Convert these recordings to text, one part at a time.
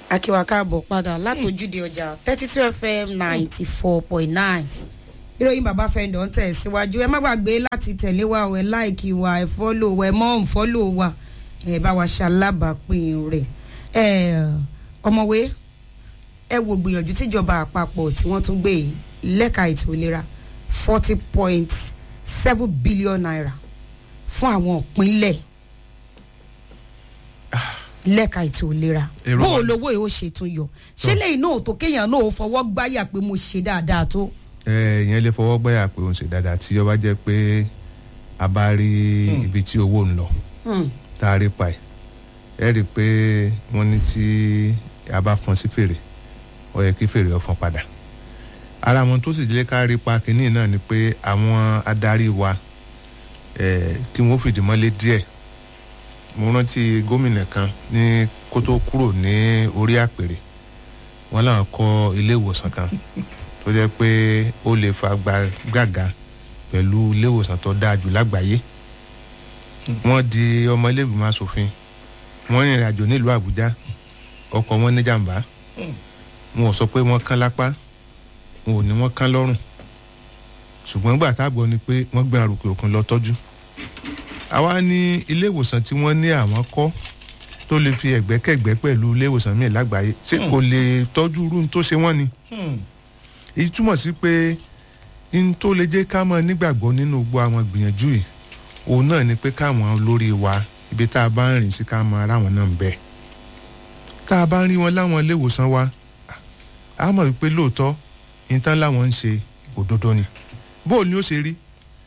akíwa káàbọ̀ padà látòjúde ọjà thirty two fm ninety four point nine ìròyìn bàbá fẹ́ndọ̀ ń tẹ̀ síwájú ẹ má gbàgbé láti tẹ̀lé wa ẹ láìkì wa ẹ fọ́lò wa ẹ mọ́ ń fọ́lò wa ẹ bá wa ṣalábàápín rẹ̀ ẹ ọmọwé ẹ wo gbìyànjú tíjọba àpapọ̀ tí wọ́n tún gbé yìí lẹ́ka ètò ìlera forty point seven billion naira fún àwọn ìpínlẹ̀ lẹ́ka ètò ìlera Èrò bó o wa- lówó yìí ó ṣe tún yọ ṣé lẹ́yìn náà tó kéèyàn náà ó fọwọ́ gbáyà pé mo ṣe dáadáa tó. ẹ ìyẹn lè fọwọ́ gbẹ́yà pé òun ṣe dáadáa tí ọba jẹ́ pé a bá rí ibi tí owó ń lọ Hmm. tá a rí pa ẹ̀ ẹ rí i pé wọ́n ní tí a bá fọn sí fèrè ó yẹ kí fèrè ó fọn padà ara wọn tó sì jẹ́ ká rí pa kínní náà ni pé àwọn adarí wa eh, tí wọ́n fìdí mọ́lé díẹ̀ mo rántí gómìnà kan ní kó tó kúrò ní orí àpèrè wọ́n làwọn kọ́ ilé ìwòsàn kan tó jẹ́ pé ó lè fa gba- gàgà pẹ̀lú ilé ìwòsàn tó dáa jù lágbàáyé wọ́n di ọmọ ilé ìgbìmọ̀ asòfin wọ́n rìnrìn àjò nílùú àbújá ọkọ̀ wọn ní jàǹbá wọn ò sọ pé wọ́n kán lápá wọn ò ní wọ́n kán lọ́rùn ṣùgbọ́n gbà táàbọ̀ ni pé wọ́n gbé àròkè òkun lọ tọ́jú àwa ní ilé ìwòsàn tí wọ́n ní àwọn kọ́ tó lè fi ẹ̀gbẹ́kẹ̀gbẹ́ pẹ̀lú ilé ìwòsàn míì lágbàáyé ṣé kò lè tọ́jú irú tó ṣe wọ́n ni èyí túmọ̀ sí pé n tó lè jẹ́ ká mọ̀ nígbàgbọ́ nínú gbogbo àwọn gbìyànjú yìí òun náà ni pé káwọn olórí wa ibi tá a bá ń rìn sí ká mọ ara wọn náà ń bẹ tá a bá ń rí wọn láwọn ilé ìwòsàn wa a mọ̀ wípé lóòótọ́ ìtàn láwọn ń ṣe òdodo ni bóò ni ó ṣe rí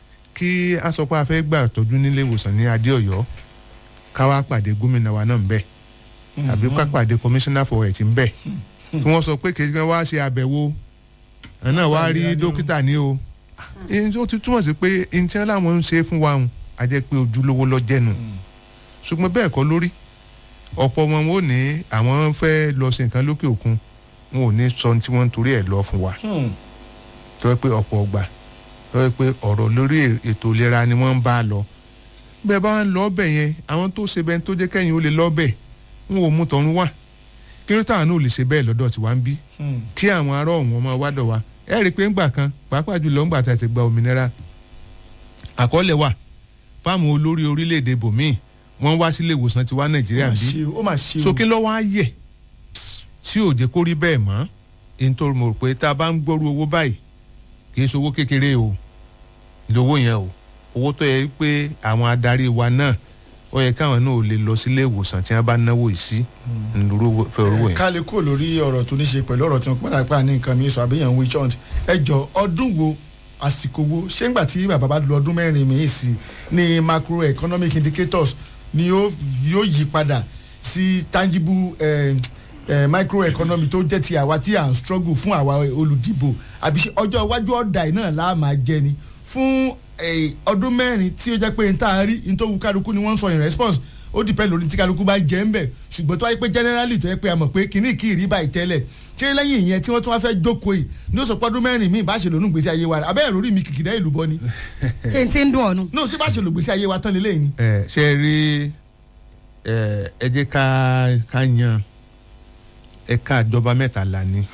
kí a sọ pé a fẹ́ gbà tọ́jú nílé ìwòsàn ní adéọ̀yọ́ ká wá pàdé gómìnà wa náà ń bẹ àbí ká pàdé commissioner for health ń bẹ kí wọ́n sọ pé kejì kan wá ṣe àbẹ̀wò ẹ̀ náà wá rí dókítà ní o ẹni tó ti túmọ̀ sí pé ẹni tí wọ́n láwọn ń ṣe fún wa hùn á jẹ́ pé ojúlówó lọ jẹ́nu ṣùgbọ́n bẹ́ẹ̀ kọ́ lórí ọ̀pọ̀ wọn ò ní àwọn fẹ́ lọ sí nǹkan lókè òkun wọn ò ní sọ ohun tí wọ́n ń torí ẹ̀ lọ fún wa tó yẹ pé ọ̀pọ̀ ọgbà tó yẹ pé ọ̀rọ̀ lórí ètò ìlera ni wọ́n ń bá a lọ bẹ́ẹ̀ bá ń lọ ọbẹ̀ yẹn àwọn tó ṣe bẹ́ẹ̀ tó jẹ́ kẹ́yìn ó lè lọ ọbẹ̀ wọn ò mú tọ̀run wá kí ló táwọn náà ò lè ṣe bẹ́ẹ̀ lọ́dọ̀ tiwa ń bí kí àwọn ará ọ̀hún ọmọ wádọ̀ wa ẹ rí i pé ńgbà kan pàápàá jùlọ ńgbà tá a ti gba òmìnira àkọọ́lẹ̀ wà fáwọn olórí orílẹ̀-èdè bòmíì wọ́n wá sílé ìwòsàn tiwa nàìjíríà ń bí ó mà ṣe o sókè lọ́wọ́ á yẹ̀ tí ò jẹ́ kó rí bẹ́ẹ̀ mọ́ èyí tó mọ̀ pé tá a bá ń gbọ́rú owó báyìí kì í ṣe owó kékeré o lówó yẹn o owó tó yẹ pé àwọn adarí wa náà ó yẹ káwọn náà ò lè lọ sílé ìwòsàn tí wọ́n bá náwó yìí sí ńlọrọ fẹ́ owó yẹn. ká lè kó lórí ọ̀rọ̀ tó ní ṣe pẹ̀lú ọ̀rọ̀ tí wọ́n pẹ́ẹ́nà pa ní nǹkan mi sọ àbíyàn wí chant ẹ jọ ọdún wo àsìkò wo ṣé ńgbà tí bàbá bá lo ọdún mẹ́rin mi sí ní macroeconomic indicators ni yóò yóò yí padà sí tangible eh, eh, microeconomy tó jẹ́ ti àwa tí à ń struggle fún àwa olùdìbò àbí ṣe ọjọ́ iwájú ọ̀dà yìí náà láà máa jẹ ni fún eh, ọdún mẹ́rin tí ó jẹ́ pé n tá a rí n tó wu kálukú ni wọ́n ń sọ in response ó dìpẹ́ lórí tí kálukú bá jẹ́ ń bẹ̀ ṣùgbọ́n tó wáyé pé generally tó yẹ pé a mọ̀ pé kìíní kì í rí báyìí tẹ́lẹ̀ ṣé lẹ́yìn ìyẹn tí wọ́n tún wá fẹ́ jókòó yìí ní ó sọ pé ọdún mẹ́rin míì bá ṣe lónú gbèsè ayé wa abẹ́ ìròrí mi kìkìdá ìlú bọ́ ni ṣé n ti ń dùn ọ̀nù. náà ṣé bá ṣe lò gbèsè ayé wa tán lélẹ́yìn ni. ẹ ṣe rí ẹ ẹ jẹ́ ká ká yan ẹ̀ka ìjọba mẹ́ta là ní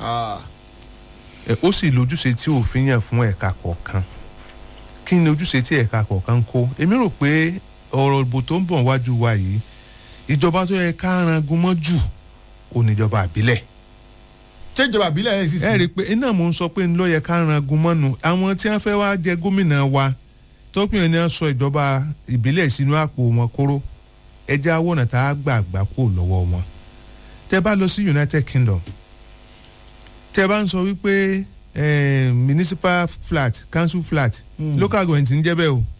ẹ ó sì lójúṣe tí òfin yàn fún ẹ̀ka kọ̀ọ̀kan kí ni ojúṣe tí ẹ̀ka kọ̀ọ̀kan ń kó èmi rò pé ọ̀rọ̀ ìbò tó ń bọ̀ wájú wa yìí ìjọba tó yẹ ká rangun mọ́ jù kò níjọba àbílẹ̀ ṣé ìjọba àbílẹ̀ ẹ̀ sì sí. ẹ rí i pé iná mò ń sọ pé ńlọ yẹ ká rangun mọ́nu àwọn tí wọ́n fẹ́ wá jẹ gómìnà wa tọ́pìnrin ni wọ́n sọ ìjọba ìbílẹ̀ sínú àpò wọn kóró ẹja awọ́nà tá a gbà gbà kó lọ́wọ́ wọn tẹ bá lọ sí united kingdom tẹ bá ń sọ wípé eh, municipal flat council flat Mm. local government ń jẹ́ bẹ́ẹ̀ o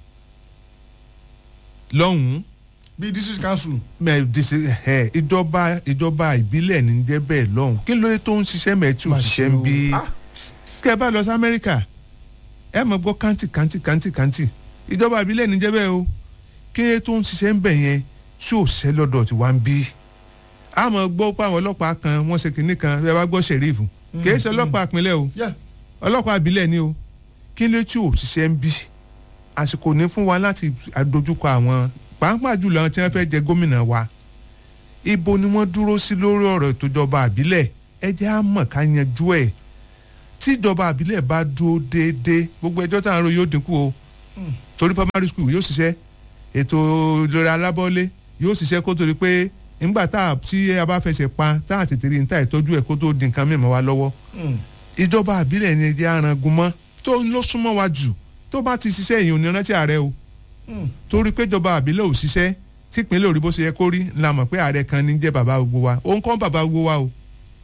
lọ́hùn-ún bíi district council. mẹ disi ẹ ìjọba ìjọba ìbílẹ̀ ní jẹ́ bẹ́ẹ̀ lọ́hùn kí ló dé tó ń ṣiṣẹ́ mẹ́ tí ò Má ṣiṣẹ́ ṣe ń o. bí Ah. kẹ́ ẹ bá lọ sí amẹ́ríkà ẹ mọ̀ gbọ́ kántì kántì kántì kántì ìjọba ìbílẹ̀ ní jẹ́ bẹ́ẹ̀ o kí ló dé tó ń ṣiṣẹ́ ń bẹ̀ yẹn tí ò ṣẹ́ lọ́dọ̀ tí wá ń bí a mọ̀ gbọ́ pé àwọn ọlọ́pàá kan wọ́n ṣe kinní kan bí a bá gbọ́ ṣẹ̀rífù kì í ṣe ọlọ́pàá ìpínlẹ̀ o Yeah. ọlọ́pàá ìbílẹ̀ ni o kí ló tí ò ṣiṣẹ́ ń bí àsìkò ní fún wa láti àdójúkọ àwọn pàápàá jùlọ àwọn tí wọ́n fẹ́ jẹ gómìnà wa ibo ni wọ́n dúró sí lórí ọ̀rọ̀ ìtòjọba àbílẹ̀ ẹ jẹ́ á mọ̀ ká yanjú ẹ̀ tíjọba àbílẹ̀ bá dúró déédéé gbogbo ẹjọ́ tá à ń ro yóò dínkù o torí primary school yóò ṣiṣẹ́ ètò ìlera alábọ́lé yóò ṣiṣẹ́ kó torí pé nígbà tá a tí a bá fẹsẹ̀ pa tá a tètè rí níta ìtọ́jú ẹ̀ kó tó di nǹkan mìíràn wá lọ́wọ́ ìjọba àbílẹ̀ ni ẹjẹ́ arangun mọ́ tó ló súnmọ́ wa jù tó bá ti ṣiṣẹ́ èyàn ò ní rántí ààrẹ o torí pé ìjọba àbílẹ̀ ò ṣiṣẹ́ tí ìpínlẹ̀ òrí bó ṣe yẹ kó rí la mọ̀ pé ààrẹ kan ní jẹ́ bàbá gbogbo wa òun kọ́ bàbá gbogbo wa o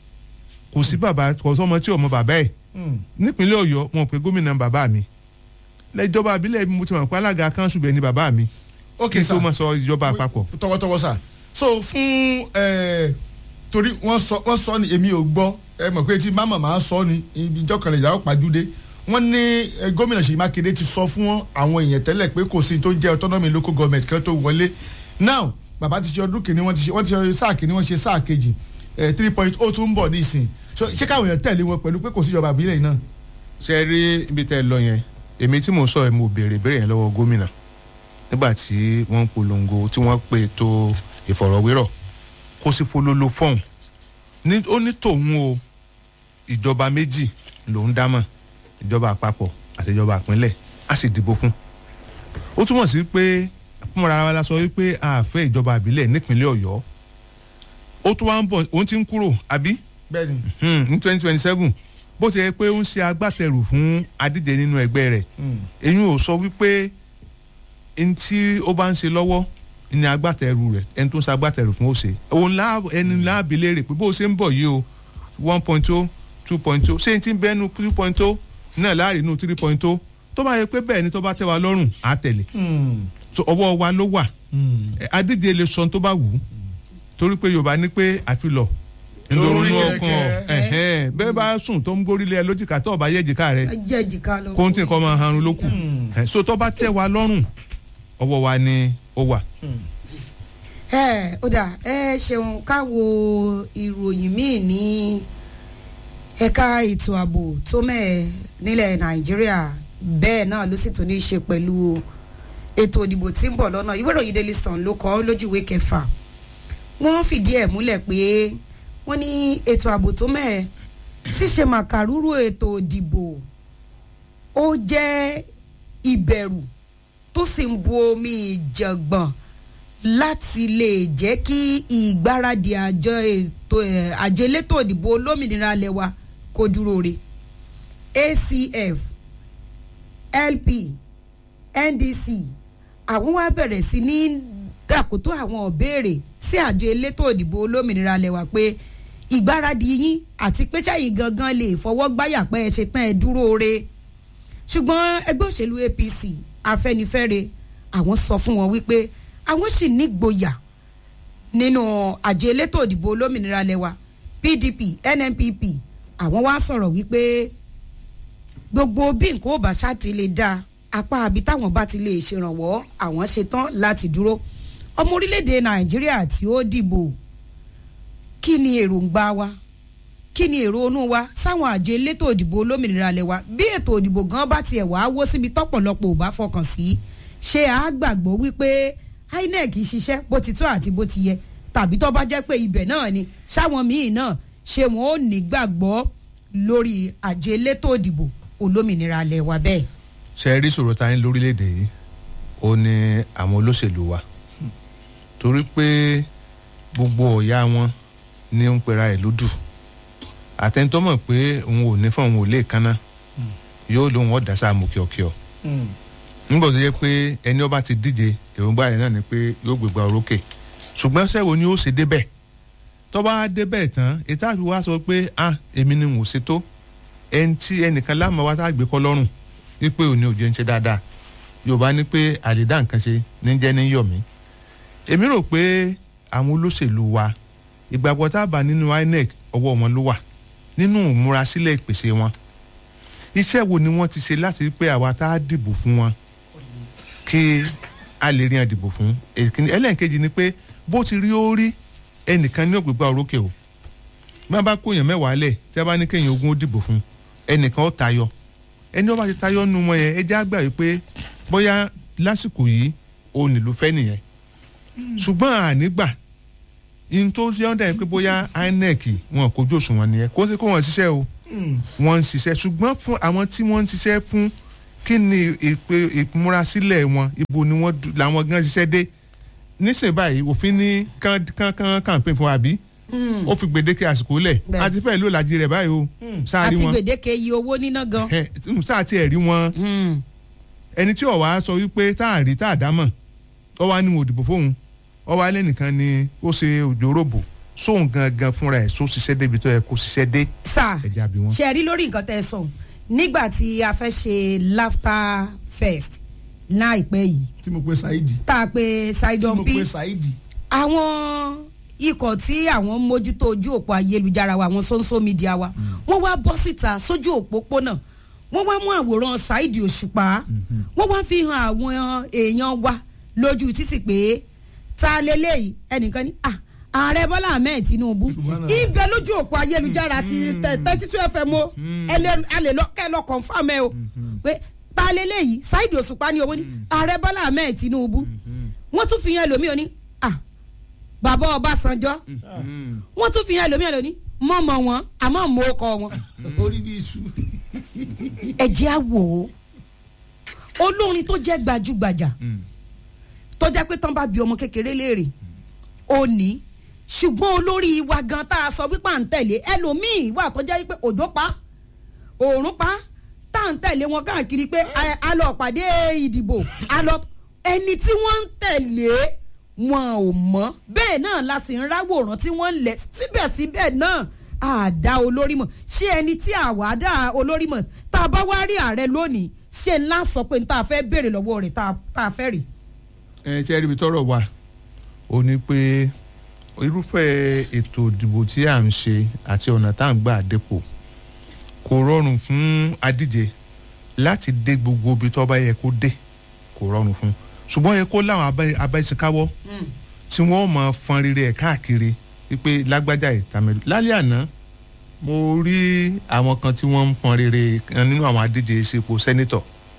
kò sí bàbá kò sọmọ tí ò mọ bàbá ẹ̀ nípínlẹ̀ ọ̀yọ́ wọn pé gómìnà bàbá mi lẹ́jọba àbílẹ̀ mo ti mọ̀ pé alága kanṣu bẹ̀ ni bàbá mi ok kí n sir tó mọ̀ sọ ìjọba àpapọ̀ tọwọ́tọwọ́ sà so fún ẹ torí wọ́n sọ wọ́n sọ ni èmi ò gbọ́ ẹ mọ̀ pé tí máma máa sọ ni ìjọ kan lè yàrá pàjúdé wọ́n ní eh, gómìnà Ṣèyí Mákindé ti sọ fún àwọn èèyàn tẹ́lẹ̀ pé kò sí tó ń jẹ́ autonomy local government kan tó wọlé now bàbá ti ṣe ọdún kìíní wọ́n ti ṣe wọ́n ti ṣe sáà kìíní wọ́n ṣe sáà kejì three point oh tún ń bọ̀ nísìn so ṣé káwọn èèyàn tẹ̀lé wọn pẹ̀lú pé kò sí ìjọba àbílẹ̀ yìí náà. ṣe rí ibi tẹ́ ẹ lọ yẹn èmi tí mò ń sọ ẹ̀ mo béèrè béèrè yẹn lọ́wọ́ gómìnà nígbà tí wọ́n ń polongo tí wọ́n pe ètò ìfọ̀rọ̀wérọ̀ kó sì fololo fọ́ọ̀n ní ó ní tòun o ìjọba méjì lòún dámọ̀ ìjọba àpapọ̀ àti ìjọba àpínlẹ̀ á sì dìbò fún ó túmọ̀ sí pé fúnra wa la sọ wípé a fẹ́ ìjọba àbílẹ̀ nípínlẹ̀ ọ̀yọ́ ó tún wá ń bọ̀ òun ti ń kúrò àbí bẹ́ẹ̀ni Hmm, ní twenty twenty seven bó ti yẹ pé ó ń ṣe agbátẹrù fún adíje nínú ẹgbẹ́ rẹ̀ èyí ò sọ wípé ẹni tí ó bá ń ṣe lọ́wọ́ ní agbátẹrù rẹ̀ ẹni tó ń ṣe agbátẹrù fún ó ṣe òun lá ẹni láàbí léèrè pé bó ṣe ń bọ̀ yìí o one point two two point two ṣé n ti bẹ́nu two point two náà láàrin inú three point two tó bá yẹ pé bẹ́ẹ̀ ni tó bá tẹ́ wa lọ́rùn á tẹ̀lé so ọwọ́ wa ló wà Ẹ, adíje lè sọ ohun tó bá wù ú torí pé yorùbá ní pé àfilọ̀ ńlọrọrùn Lórí ọkàn ọ kẹ̀kẹ́. ẹ̀hẹ́n, bẹ́ẹ̀ bá sùn tó ń gbórílẹ̀ lójìká tó ọba yẹ̀jìká rẹ̀ jẹ́ ìjìká lọ. kóńtì nǹkan máa harun ló kù Ẹ, so tó bá tẹ́ wa lọ́rùn ọwọ́ wa ni ó wà. ẹ ó dà ẹ ṣeun káwo ìròyìn míì ní ẹ̀ka ètò ààbò tó mẹ́ẹ̀ nílẹ̀ nàìjíríà bẹ́ẹ̀ náà ló sì tún ní í ṣe pẹ̀lú ètò ìdìbò tí ń bọ̀ lọ́nà ìwé ìròyìn daily sun ló kọ lójú ìwé kẹfà wọ́n fìdí ẹ̀ múlẹ̀ pé wọ́n ní ètò ààbò tó mẹ́ẹ̀ ṣíṣe màkàrúrú ètò ìdìbò ó jẹ́ ìbẹ̀rù tó sì ń bu omi ìjàngbọ̀n láti lè jẹ́ kí ìgbáradì àjọ ètò ẹ̀ àjọ elétò ìdìbò olómìnira alẹ́ wa kó dúró re acf lp ndc àwọn wá bẹ̀rẹ̀ sí ní dàkótó àwọn ìbéèrè sí àjọ elétò ìdìbò olómìnira alẹ́ wa pé ìgbáradì yín àti pé sẹ́yìn gangan lè fọwọ́ gbáyà pé ẹ ṣe tán ẹ dúró re ṣùgbọ́n ẹgbẹ́ òṣèlú apc afẹ́nifẹ́re àwọn sọ fún wọn wípé àwọn sì nígboyà nínú àjọ elétò ìdìbò olómìnira lẹwa pdp nnpp àwọn wá sọ̀rọ̀ wípé gbogbo bí nǹkan ò bá ṣáàtì lè dáa apá àbí táwọn bá ti lè ṣèrànwọ́ àwọn ṣetán láti dúró ọmọ orílẹ̀-èdè nàìjíríà tí ó dìbò kí ni èròǹgbà wa kí ni èrò onú wa sáwọn àjọ elétò ìdìbò olómìnira lẹwa bí ètò ìdìbò gan bá tiẹ̀ wá wó síbi tọ́pọ̀lọpọ̀ ò bá fọkàn sí ṣé a gbàgbọ́ wípé inec ṣiṣẹ́ bó ti tó àti bó ti yẹ tàbí tó bá jẹ́ pé ibẹ̀ náà ni sáwọn míì náà ṣé wọn ò ní gbàgbọ́ lórí àjọ elétò ìdìbò olómìnira lẹwa bẹ́ẹ̀. ṣe rí sọ̀rọ̀ ta ní lórílẹ̀‐èdè yìí ó ní àwọn olóṣèlú wa torí pé gbogbo ọ̀yà wọn ní ń pera ẹ̀ lódù àtẹnitọ́ mọ̀ pé òun ò ní fún òun ò lè kánná yóò lóun ọ̀dà sáà mú kíọ̀kíọ̀ nígbà tó yẹ pé ẹni ọba ti díje èròǹgbà rẹ̀ náà ni pé yóò gbégbá orókè ṣùgbọ́n sẹ́wo ni ó ṣe débẹ̀ tọ́ba débẹ̀ tán ètò àti wá sọ pé ah èmi ni mò ń ṣètò ẹni tí ẹnìkan láàmú wa tá a gbé kọ́ lọ́rùn wípé òní òjò ń ṣe dáadáa yorùbá ní pé àlèdá nǹkan ṣe ní jẹ́ ní yọ̀mí èmi rò pé àwọn olóṣèlú wa ìgbàgbọ́ tá a bá nínú inec ọwọ́ wọn ló wà nínú ìmúrasílẹ̀ ìpèsè wọn iṣẹ́ wo ni wọ́n ti ṣe láti rí pé àwa tá a dìbò fún wọn kí a lè rí àdìbò fún èkìní ẹlẹ́ǹkejì ni pé bó ti rí ó rí ẹnìkan ní ògbégbá orókè o bí wọ́n bá kó èèyàn mẹ́wàá lẹ̀ tí wọ́n bá ní kéèyàn ogún ó dìbò fún ẹnìkan ó tayọ ẹni wọ́n bá ti tayọ nu wọn yẹn ẹ já gbà wípé bóyá lásìkò yìí òun nílùú fẹ́ nìyẹn ṣùgbọ́n ànígbà in tó ṣe ọ́n dà yín pé bóyá inec wọn kojú òṣùwọ̀n nìyẹn kó ṣe kó wọ́n ṣiṣẹ́ o wọ́n ń ṣiṣẹ́ ṣùgbọ́n fún àwọn tí wọ́n ń ṣiṣẹ́ fún kí ni ìpè ìmúrasílẹ̀ wọn ibo ni wọ́n dù- làwọn gan ṣiṣẹ́ dé nísìnyí báyìí òfin ní kán kán kán campaign fún wa bí ó fi gbèdéke àsìkò lẹ̀ Bẹ́ẹ̀. àti fẹ́ẹ̀ ló lajì rẹ̀ báyìí o sáà rí àti wọn gbèdéke iye owó níná gan. ẹ, sáà tiẹ̀ rí wọn Mm. ẹni tí ó wá sọ wípé tá a rí tá a dámọ̀ ọ wá ní mo dìbò fóun ọ wá lẹ́nìkan ni ó ṣe òjòròbò sóun gangan fúnra ẹ̀ só ṣiṣẹ́ débi tó yẹ kó ṣiṣẹ́ dé sà ẹ̀jẹ̀ àbí wọn. ṣe rí lórí nǹkan tẹ́ ẹ sọ nígbà tí a fẹ́ ṣe laughter fest láìpẹ́ yìí tí mo pe saidi tá a pe tí sidon mo p pe saidi àwọn ikọ̀ tí àwọn mójútó ojú òpó ayélujára wa àwọn social media wa wọ́n wá bọ́ síta sójú òpópónà wọ́n wá mú àwòrán Saidi Òṣùpá wọ́n wá fi hàn àwọn èèyàn wa lójú títì pé ta lélẹ́yìí ẹnìkan ní à ààrẹ Bọ́lá Ahmed Tinubu Subhanallah. ibẹ̀ lójú òpó ayélujára ti thirty two fm o ẹ lè ẹ lè lọ kẹ́ ẹ lọ confam ẹ o pé ta lélẹ́yìí Saidi Òṣùpá ní owó ní ààrẹ Bọ́lá Ahmed Tinubu wọ́n tún fi hàn ẹlòmíì ní à bàbá Ọbásanjọ́ wọ́n tún fi hàn ẹlòmíì lóní mọ̀mọ́ wọn àmọ́ mọ́ ọkọ wọn orí bí iṣu. ẹ jẹ́ á wò ó olórin tó jẹ́ gbajúgbajà tó jẹ́ pé tán bá bi ọmọ kékeré léèrè ó ní ṣùgbọ́n olórí wa gan tá a sọ wípé à ń tẹ̀lé ẹlòmíì wà tó jẹ́ wípé òjò pa òòrùn pa tá à ń tẹ̀lé wọn káàkiri pé a- a lọ pàdé ìdìbò a lọ ẹni tí wọ́n ń tẹ̀lé wọn ò mọ̀ bẹ́ẹ̀ náà la sì ń ráwòrán tí wọ́n ń lẹ̀ síbẹ̀síbẹ̀ náà àdá olórí mọ̀ ṣé ẹni tí àwa dá olórí mọ̀ tá a bá wá rí ààrẹ lónìí ṣé ńlá sọ pé n tá a fẹ́ béèrè lọ́wọ́ rẹ̀ tá a- tá a fẹ́ rí. ẹ ṣe ríbi tọ́rọ̀ wà ó ní pé irúfẹ́ ètò ìdìbò tí à ń ṣe àti ọ̀nà tá à ń gbà dépò kò rọrùn fún adíje láti dé gbogbo ibi tó bá yẹ kó dé kò rọrùn fún ṣùgbọ́n yẹ kó láwọn abẹ́- abẹ́síkáwọ́ tí wọ́n mọ̀ fọn rere ẹ̀ káàkiri wípé lágbájá ìtàmẹ́lú lálẹ́ àná mo rí àwọn kan tí wọ́n ń fọn rere kan nínú àwọn adíje sípò sẹ́nítọ̀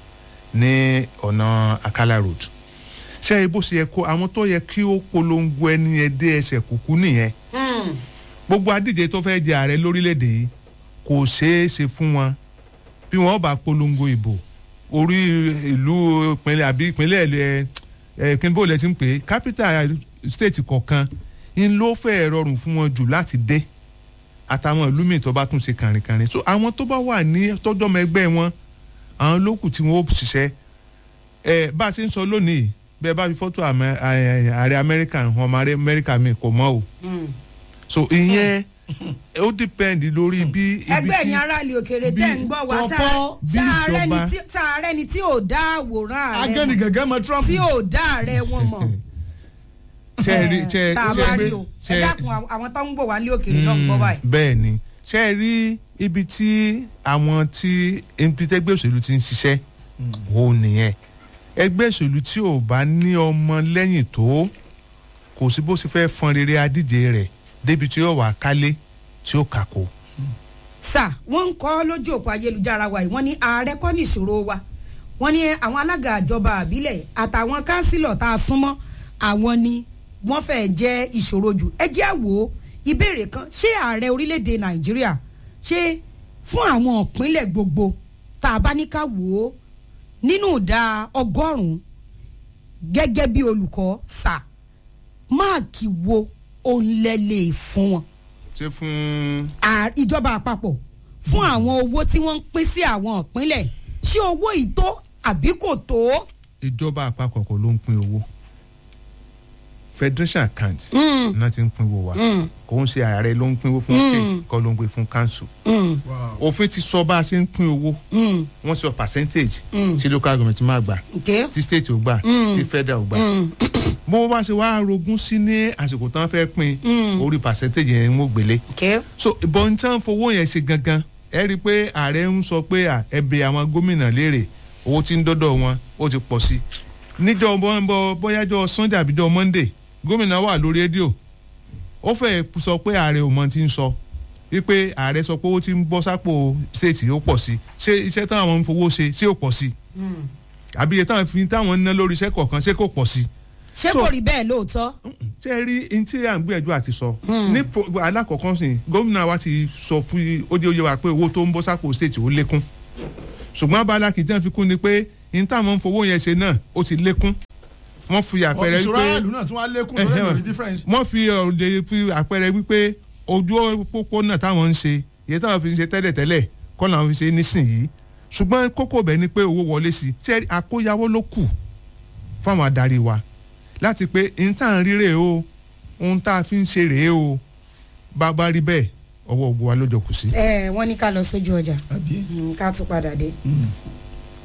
ní ọ̀nà Akala Road ṣé ibo ṣe yẹ kó àwọn tó yẹ kí ó polongo ẹni yẹn dé ẹsẹ̀ kúkú nìyẹn gbogbo adíje tó fẹ́ jẹ ààrẹ lórílẹ̀‐èdè yìí kò ṣeé ṣe fún wọn bí wọ́n bá polongo ìbò orí ìlú ìpínlẹ̀ àbí ìpínlẹ̀ ẹ̀ ẹ̀ kí n bó lẹ ti ń pè é capital state kọ̀ọ̀kan ń ló fẹ́ rọrùn fún wọn jù láti dé àtàwọn ìlú míì tó bá tún ṣe kàrìnkàrìn so àwọn tó bá wà ní tọ́jọ́mọ ẹgbẹ́ wọn àwọn lókù tí wọ́n ó ṣiṣẹ́ ẹ bá a ṣe ń sọ lónìí bẹ́ẹ̀ bá fi fọ́tò àmẹ- ààrẹ ààrẹ amẹ́ríkà hàn ọmọ ààrẹ amẹ́ríkà mi kò mọ́ o so ìyẹn ó depend lórí bí ibi ẹgbẹ́ tí ẹ̀yin aráàlú òkèrè bí tẹ̀ ń gbọ́ wá tọ́pọ́ bí ìjọba- ṣàárẹ̀ ni tí ò dá àwòrán ààrẹ agẹ́ni mọ̀ gẹ́gẹ́ mọ Trump. tí ò dá ààrẹ wọn mọ̀ ṣe é rí ṣe tá a ṣe bá é rí rí o ṣe ẹ é- dákun àwọn- àwọn tó ń gbọ́ wá ní òkèrè náà ń gbọ́ báyìí. bẹ́ẹ̀ ni ṣe é rí ibi tí àwọn tí ẹgbẹ́ òṣèlú ti ń ṣiṣẹ́ ó nìyẹn ẹgbẹ́ òṣèlú tí ò bá ní ọmọ lẹ́yìn tó kò sí bó ṣe fẹ́ fọn rere adíje rẹ̀ débi tí yóò wà kálé tí ó kàkó. sà wọ́n ń kọ́ lójú òpó ayélujára wa yìí wọ́n ní ààrẹ kọ́ ní ìṣòro wa wọ́n ní àwọn alága àjọba àbílẹ̀ àtàwọn kánsílọ̀ tá a súnmọ́ àwọn ni wọ́n fẹ́ jẹ́ ìṣòro jù ẹ jẹ́ àwò ìbéèrè kan ṣé ààrẹ orílẹ̀-èdè nàìjíríà ṣé fún àwọn ìpínlẹ̀ gbogbo tá a bá ní ká wò ó nínú ìdá ọgọ́rùn-ún gẹ́gẹ́ bí olùkọ́ sà máàkì wo òun lẹ lè fún wọn ṣé fún à- ìjọba àpapọ̀ fún àwọn owó tí wọ́n ń pín sí àwọn ìpínlẹ̀ ṣé owó yìí tó àbí kò tó. ìjọba àpapọ̀ kọ́ ló ń pín owó federation account Mm, náà ti ń pín owó wa mm, kò ń ṣe ààrẹ ló ń pín owó fún Mm. state kọ́ ló ń pín fún council mm, Wow. òfin ti sọ bá a ṣe ń pín owó mm, wọ́n sọ percentage Mm. tí local government máa gbà okay. tí state ò gbà Mm. tí federal ò gbà Mm, bó bá ṣe wá rogún sí ní àsìkò tán fẹ́ pín Mm. orí percentage yẹn ń wò gbélé okay. so ìbọn tí wọ́n fowó yẹn ṣe gangan ẹ rí i pé ààrẹ ń sọ pé à, ẹ bẹ̀ àwọn gómìnà léèrè owó tí ń dọ́dọ̀ wọn ó ti pọ̀ sí i níjọ́ bọ́ bóyájọ́ sunday àbíjọ́ monday gómìnà wà lórí rédíò ó fẹ́ sọ pé ààrẹ ò mọ ti ń sọ wípé ààrẹ sọ pé owó tí ń bọ́ sápò state ó pọ̀ sí i ṣé iṣẹ́ táwọn ń fowó ṣe ṣé ó pọ̀ sí i Mm. àbí iye táwọn fi táwọn ń ná lórí iṣẹ́ kọ̀ọ̀kan ṣé kò pọ̀ sí i ṣé So- kò rí bẹ́ẹ̀ lóòótọ́. ṣé ẹ rí n tí à ń gbìyànjú àti sọ ní pro- alákọ̀ọ́kọ́ sìn gómìnà wa ti sọ fún ó dé oyè wa pé owó tó ń bọ́ sápò state ó lékún ṣùgbọ́n abala kìí tẹ́ fi kún ni pé n táwọn ń fowó yẹn ṣe náà ó ti lékún wọ́n fi àpẹẹrẹ ìṣòro wípé aráàlú náà tún wá lékún lórí Ẹhẹ́. ẹ̀rọ difference. wọ́n fi ọ̀rọ̀ fi àpẹẹrẹ wípé ojú pópónà táwọn ń ṣe iye táwọn fi ń ṣe tẹ́lẹ̀tẹ́lẹ̀ kọ́ làwọn fi ṣe nísìnyí ṣùgbọ́n kókó bẹ̀ ni pé owó wọlé sí i ṣé àkóyawó ló kù fáwọn adarí wa láti pé n tá à ń rí rèé o ohun tá a fi ń ṣe rèé o bá bá rí bẹ́ẹ̀ ọwọ́ ògbó wa ló jọ kù sí. ẹ wọ́n ní ká lọ sójú ọjà àbí. Mm, ká tún padà dé. Mm.